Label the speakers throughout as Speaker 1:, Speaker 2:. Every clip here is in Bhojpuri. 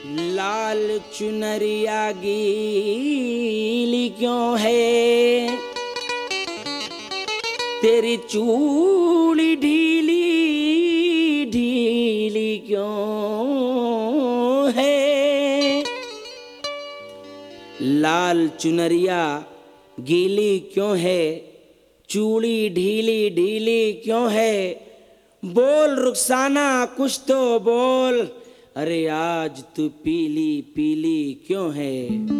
Speaker 1: लाल चुनरिया गीली क्यों है तेरी चूड़ी ढीली ढीली क्यों है लाल चुनरिया गीली क्यों है चूड़ी ढीली ढीली क्यों है बोल रुखसाना कुछ तो बोल अरे आज तू पीली पीली क्यों है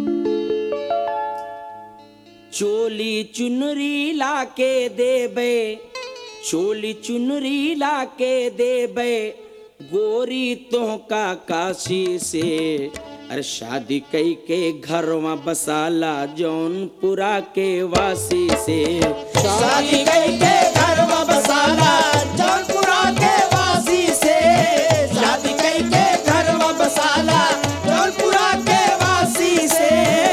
Speaker 1: चोली चुनरी लाके देबे चोली चुनरी लाके देबे गोरी तो का काशी से अरे शादी कई के घरवा बसाला जौनपुरा के वासी से
Speaker 2: शादी कई के घर में बसाला जौनपुरा के वासी से शादी कई के घर में बसाला जौनपुरा के वासी से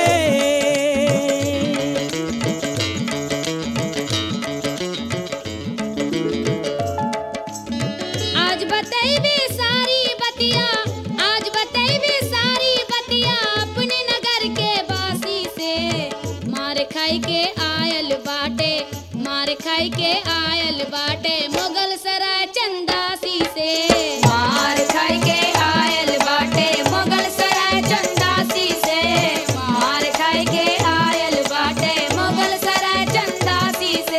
Speaker 3: आज बतैबे सारी बतिया आज बतैबे सारी बतिया अपने नगर के बासी से मार खाई के आयल बाटे मार खाई के आयल बाटे मुगल सराय चंदासी से मार खाई के आयल बाटे मुगल सराय चंदासी से मार खाई के आयल बाटे मुगल सराय चंदासी से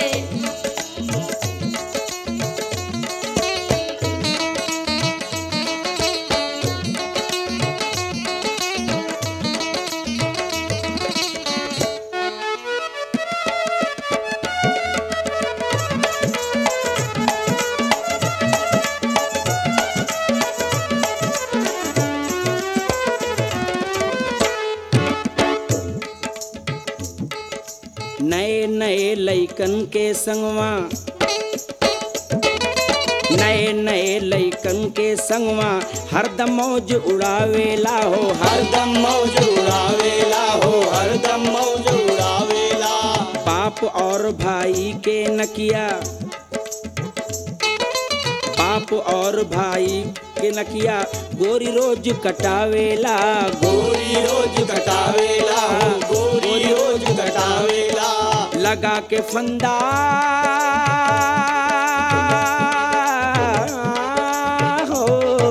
Speaker 1: नए नए लइकन के संगवा नए नए लइकन के संगवा हरदम मौज उड़ावेला हो हर
Speaker 2: हरदम मौज उड़ावेला हो हरदम मौज उड़ावेला
Speaker 1: बाप और भाई के नकिया बाप और भाई के नकिया गोरी रोज कटावेला
Speaker 2: गोरी रोज कटावेला हो गोरी रोज कटावेला
Speaker 1: लगा के फंदा हो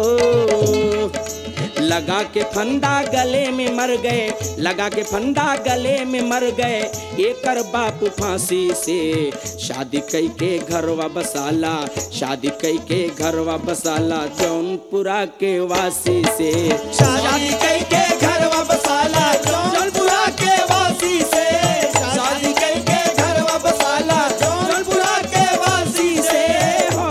Speaker 1: लगा के फंदा गले में मर गए लगा के फंदा गले में मर गए एकर बाप फांसी से शादी कई के घरवा बसाला शादी कई के घरवा बसाला जौनपुरा के वासी से
Speaker 2: शादी कई के घर में बसाला जौनपुरा के वासी से शादी कई के घर में बसाला जौनपुरा के वासी से
Speaker 1: हो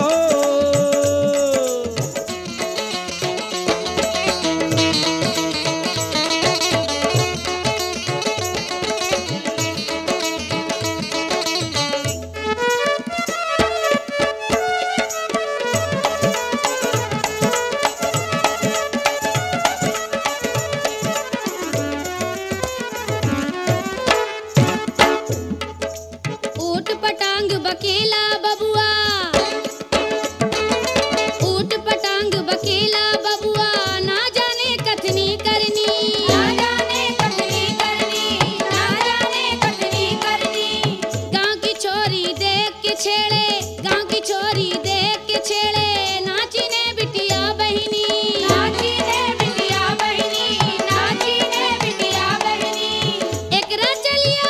Speaker 3: ऊट पटांग बकेला बबुआ ऊट पटांग बकेला बबुआ ना जाने कथनी करनी ना जाने कथनी करनी ना जाने कथनी करनी गांव की छोरी देख के छेड़े गांव की छोरी देख के छेड़े नाची ने बिटिया बहिनी नाची ने बिटिया बहिनी नाची ने बिटिया बहिनी एकरा चलिया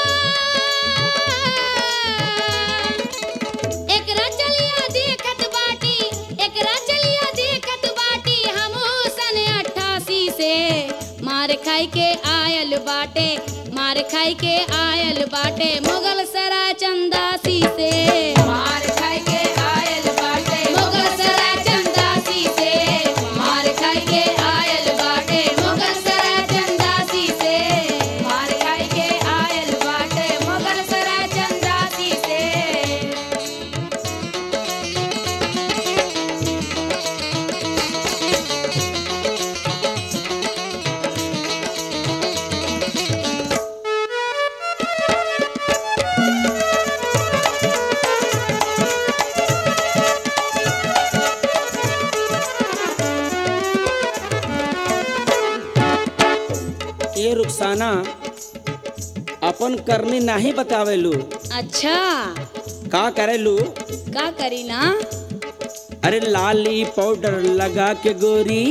Speaker 3: एकरा चलिया देखत बाटी एकरा चलिया देखत बाटी हमहू सन अट्ठासी से मार खाई के आयल बाटे मार खाई के आयल बाटे मुगल सराय चंदासी से मार खाई के आयल बाटे मुगल सराय चंदासी से मार खाई के आयल बाटे मुगल सराय चंदासी से मार खाई के आयल बाटे मुगल सराय चंदासी से
Speaker 2: शादी
Speaker 1: ए रुखसाना अपन करनी नाही बतावेलू
Speaker 3: अच्छा
Speaker 1: का करेलू
Speaker 3: का करी ना
Speaker 1: अरे लाली पाउडर लगा के गोरी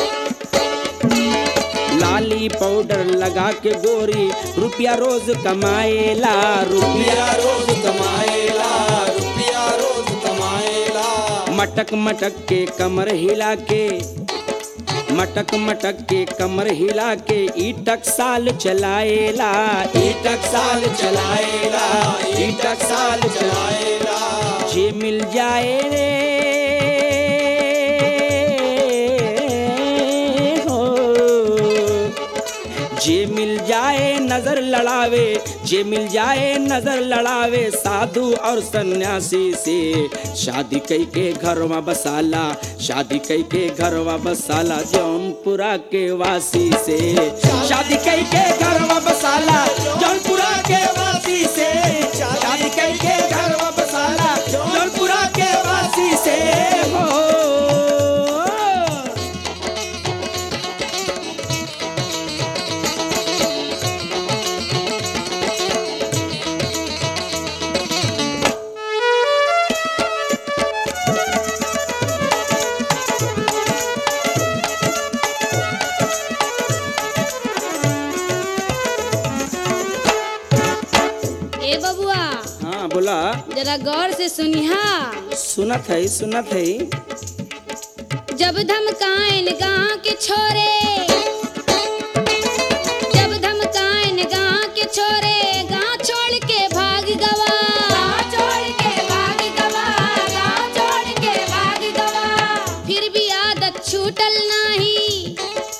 Speaker 1: लाली पाउडर लगा के गोरी रुपया रोज कमाएला रुपया
Speaker 2: रुपया रोज कमाएला रुपया रोज कमाएला
Speaker 1: मटक मटक के कमर हिला के मटक मटक के कमर हिला के ईटक साल चलाएला
Speaker 2: ईटक साल चलाएला ईटक साल चलाएला
Speaker 1: जे मिल जाए रे हो जे मिल जाए नजर लड़ावे जे मिल जाए नजर लड़ावे साधु और सन्यासी से शादी कई के घरवा बसाला शादी कई के घरवा बसाला जौनपुरा के वासी से शादी कई के घरवा बसाला जौनपुरा के वासी से शादी कई के घरवा बसाला जौनपुरा के वासी से हो
Speaker 3: ए बबुआ
Speaker 1: हाँ बोला
Speaker 3: जरा गौर से सुनिहा
Speaker 1: सुनत है सुनत है
Speaker 3: जब धमकाइन गाँव के छोरे जब धमकाइन गाँव के छोरे गाँव छोड़ के भाग गवा गाँव छोड़ के भाग गवा गाँव छोड़ के भाग गवा फिर भी आदत छूटल नाही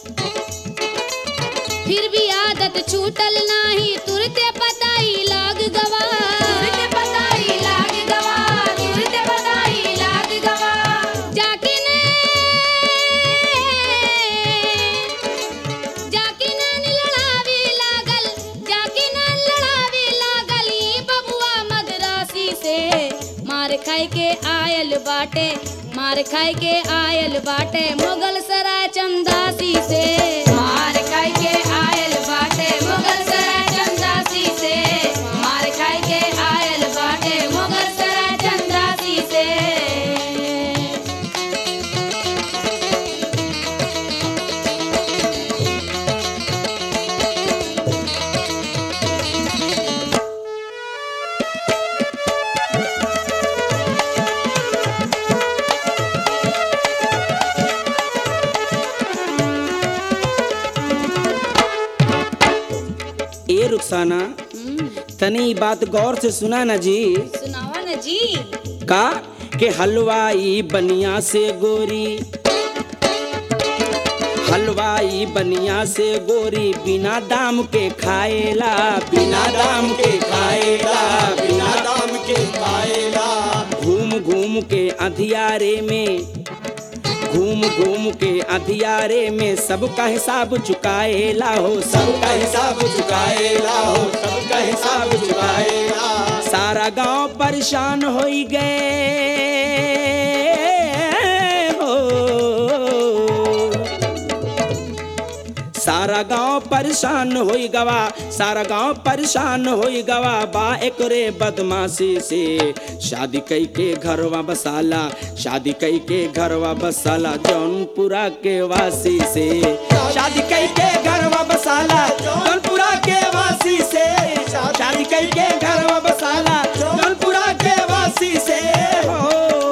Speaker 3: फिर भी आदत छूटल नाही तुरते पताई लाग गवा तुरते पताई लाग गवा तुरते पताई लाग गवा जाके ने जाके नैन लड़ावे लागल जाके नैन लड़ावे लागल ई बबुआ मदरासी से मार खाई के आयल बाटे मार खाई के आयल बाटे मुगल सराय चंदासी से मार खाई के आयल बाटे मुगल सराय चंदासी से मार खाई के आयल बाटे मुगल सराय चंदासी से
Speaker 1: ए रुखसाना तनी ई बात गौर से सुना ना जी
Speaker 3: सुनावा न जी
Speaker 1: का के हलवाई बनिया से गोरी हलवाई बनिया से गोरी बिना दाम के खाएला बिना दाम के खाएला
Speaker 2: बिना दाम के खाएला
Speaker 1: घूम घूम के अंधियारे में घूम घूम के अंधियारे में सबका हिसाब चुकाएला हो सब
Speaker 2: सबका हिसाब चुकाएला हो सबका हिसाब चुकाएला
Speaker 1: सारा गांव परेशान हो गए हो सारा गांव परेशान हो गवा सारा गांव परेशान हो गवा बा एकरे बदमाशी से शादी कई के घरवा बसाला शादी कई के घरवा बसाला जौनपुरा के वासी से शादी कई के घरवा बसाला जौनपुरा के वासी से शादी कई के घरवा बसाला जौनपुरा के वासी से हो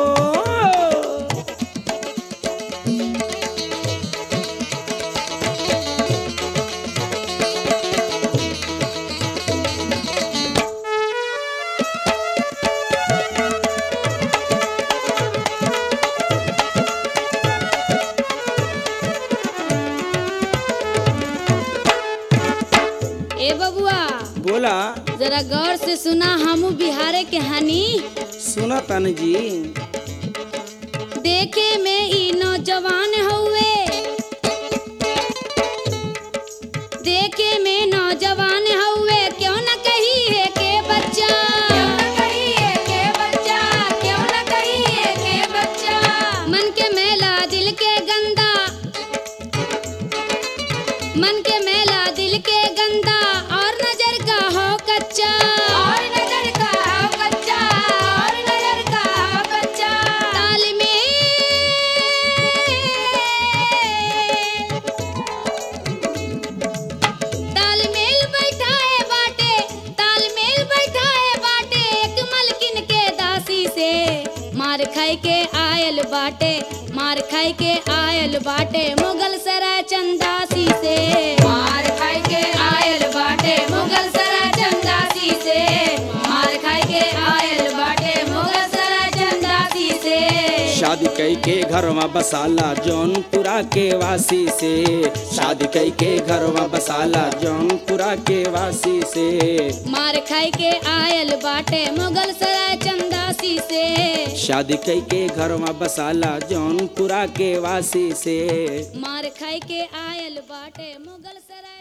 Speaker 3: ए बबुआ
Speaker 1: बोला
Speaker 3: जरा गौर से सुना हमू बिहारे के हनी
Speaker 1: सुना तन जी
Speaker 3: देखे में ई नौजवान हुए देखे में नौजवान हुए क्यों न कही है के बच्चा क्यों न कही है के बच्चा क्यों न कही है के बच्चा मन के मेला दिल के गंदा मन के मेला दिल के खाई के आयल बाटे मार खाई के आयल बाटे मुगल सराय चंदासी से मार खाई के आयल बाटे मुगल सराय चंदासी से मार खाई के आयल बाटे मुगल सराय चंदासी से
Speaker 1: शादी कई के घरवा बसाला जौनपुरा के वासी से शादी कई के घरवा बसाला जौनपुरा के वासी से
Speaker 3: मार खाई के आयल बाटे मुगल सराय चंदासी से
Speaker 1: शादी कई के घरवा बसाला जौनपुरा के वासी से
Speaker 3: मार खाई के आयल बाटे मुगल सराय